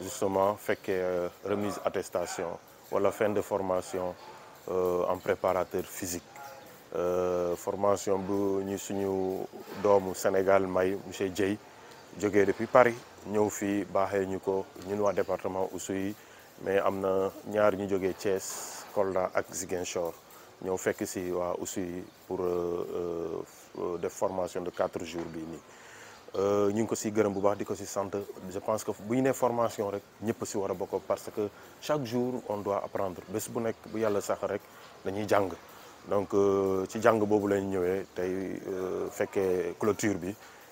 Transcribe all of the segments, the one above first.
justement fekkee remise attestation wala fin de formation en préparateur physique formation bu ñu suñu doomu Sénégal may monsieur Dieye jógee depuis Paris ñëw fii baaxee ñu ko ñun waa département Oussouye mais am na ñaar ñu jógee Thiès Kolda ak Ziguinchor ñëw fekk si waa Oussouye pour def formation de quatre jours bii nii ñu ngi ko si gërëm bu baax di ko si sant je pense que bu ñu nee formation rek ñëpp si war a bokk parce que chaque jour on doit apprendre bés bu nekk bu yàlla sax rek dañuy jàng donc ci jàng boobu lañ ñëwee tey fekkee clôture bi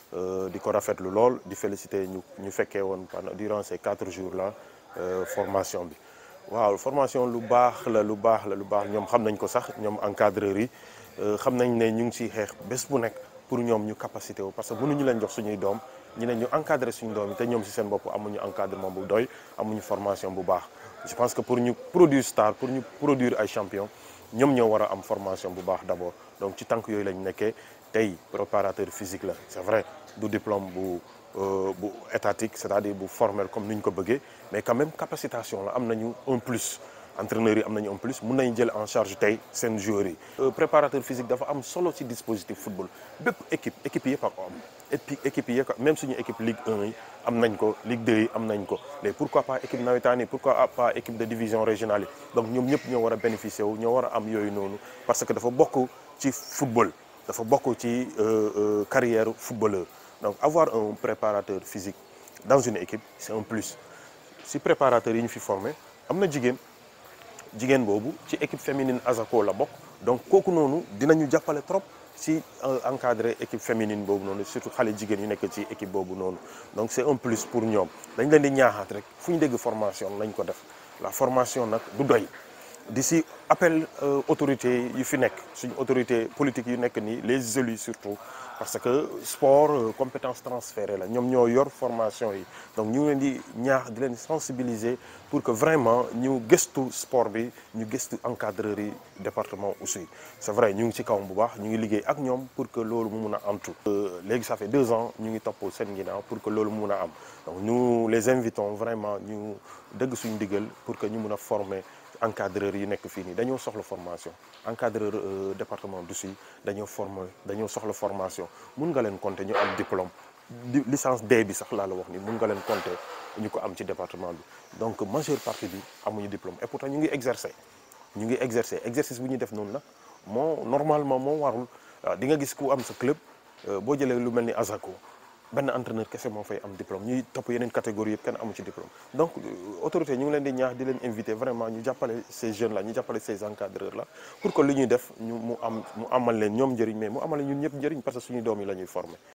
di ko rafetlu lool di féliciter ñu ñu fekkee woon pendant durant ces quatre jours là formation bi waaw formation lu baax la lu baax la lu baax ñoom xam nañ ko sax ñoom encadreurs yi xam nañ ne ñu ngi ciy xeex bés bu nekk pour ñoom ñu capacité wu parce que mënuñu leen jox suñuy doom ñu ne ñu encadrer suñu doom yi te ñoom si seen bopp amuñu encadrement bu doy amuñu formation bu baax je pense que pour ñu produire star pour ñu produire ay champion ñoom ñoo war a am formation bu baax d'abord donc ci tànk yooyu lañ nekkee tey préparateur physique la c'est vrai du diplôme bu bu étatique c'est-à-dire bu formel comme ni ñu ko bëggee mais quand même capacitation la am nañu un plus entraîneurs yi am nañu un plus mun nañu jël en charge tey seen joueurs yi. préparateur physique dafa am solo ci dispositif football bépp équipe équipe yëpp a ko am et puis équipe yëpp même suñu équipe Ligue 1 yi am nañ ko Ligue 2 yi am nañ ko mais pourquoi pas équipe nawetaan yi pourquoi pas équipe de division régionale yi donc ñoom ñëpp ñoo war a bénéficier wu ñoo war a am yooyu noonu parce que dafa bokk ci football dafa bokk ci carrière footballeur donc avoir un préparateur physique dans une équipe c'est un plus si préparateur yi ñu fi formé am na jigéen. jigéen boobu ci équipe féminine Asako la bokk donc kooku noonu dinañu jàppale trop si encadrer équipe féminine boobu noonu surtout xale jigéen yu nekk ci équipe boobu noonu donc c'est un plus pour ñoom dañ leen di ñaaxaat rek fu ñu dégg formation lañ ko def la formation nag du doy di si appel autorité yu fi nekk suñu autorité politique yu nekk nii les élus surtout parce que sport compétence transférée la ñoom ñoo yor formation yi donc ñu ngi leen di ñaax di leen sensibiliser pour que vraiment ñu gëstu sport bi ñu gëstu encadreurs yi département Oussouye c'est vrai ñu ngi ci kawam bu baax ñu ngi liggéey ak ñoom pour que loolu mu mun a antu léegi ça fait deux ans ñu ngi topp seen ginnaaw pour que loolu mu mun a am donc nous les invitons vraiment ñu dëgg suñu digal pour que ñu mun a former encadreurs yi nekk fii nii dañoo soxla formation encadreur département d'Oussouye dañoo former dañoo soxla formation mun nga leen compter ñu am diplôme licence D bi sax laa la wax ni mun nga leen compter ñu ko am ci département bi donc majeure partie bi amuñu diplôme et pourtant ñu ngi exercer ñu ngi exercer exercice bu ñuy def noonu nag moo normalement moo warul waaw di nga gis ku am sa club boo jëlee lu mel ni Asako benn entraîneur kese moo fay am diplôme ñuy topp yeneen catégorie yëpp kenn amu ci diplôme donc autorité ñu ngi leen di ñaax di leen inviter vraiment ñu jàppale ces jeunes là ñu jàppale ces encadreurs là pour que li ñuy def ñu mu am mu amal leen ñoom njëriñ mais mu amal ñun ñëpp njëriñ parce que suñu doom yi la ñuy former